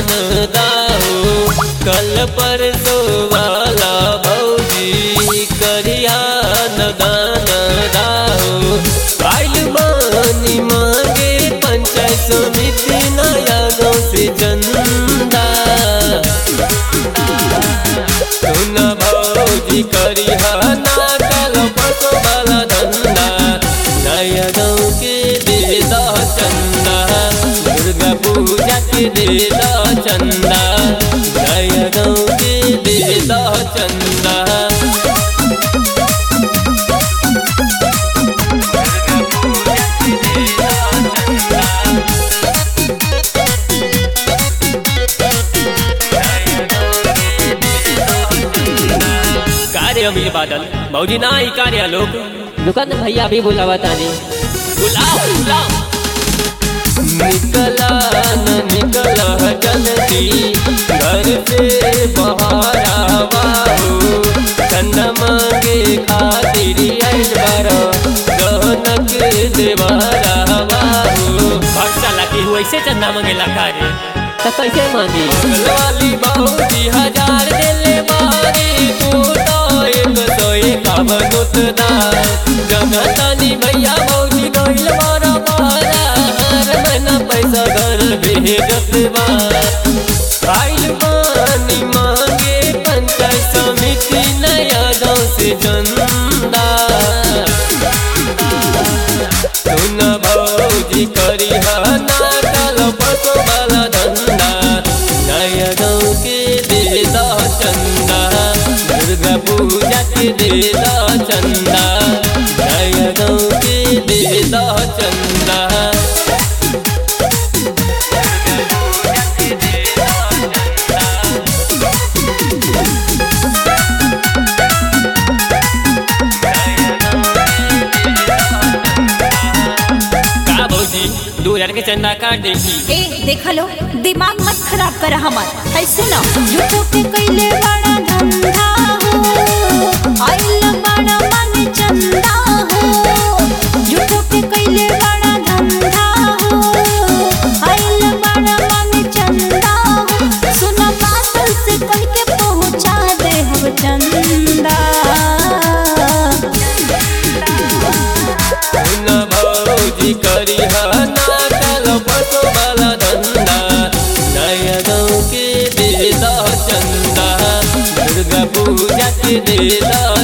ध्यान दाओ कल परसो वाला भौजी करिया न दान दाओ आइल मानी मांगे पंचायत समिति नया गाँव से चंदा सुन भौजी करिया ना कल परसो वाला धंधा नया गाँव के दे दा चंदा दुर्गा पूजा के दे दा चंदा नया गाँव के दे दा चंदा कार्य अमीर बादल भौजी ना ही कार्य लोग दुकान भैया भी बुलावा तानी बुलाओ बुलाओ निकला न निकला जल्दी घर से बाहर आवाओ धन मांगे खातिर आइल बारो गहनक देवारा बाबू भक्सा लगी हुई से चंदा मंगेला कार्य तो कैसे मानी वाली बहुती हजार दिले बारी तू तो एक सौ एकावन उतना जनतानी भैया बहुती गइल बारा बारा हर महीना पैसा घर भेजत बा आइल बानी मांगे पंचायत समिति नया गाँव से चंदा सुन भौजी करी ना कल पसो वाला धंधा नया गाँव के दे दा चंदा दुर्गा पूजा के दे दा चंदा नया गाँव के दे दा चंदा का भौजी दो हजार के चंदा काट देखी ए देख लो दिमाग मत खराब कर हमार ऐसे ना झूठो के कैले बड़ा धंधा हो आइल बड़ा मन चंदा हो झूठो के कैले बड़ा धंधा हो आइल बड़ा मन चंदा हो सुना बात से कह के पहुंचा दे हम चंदा सुन भौजी करी ना कल पसो वाला धंधा नया गाँव के दे दा चंदा दुर्गा पूजा के दे दा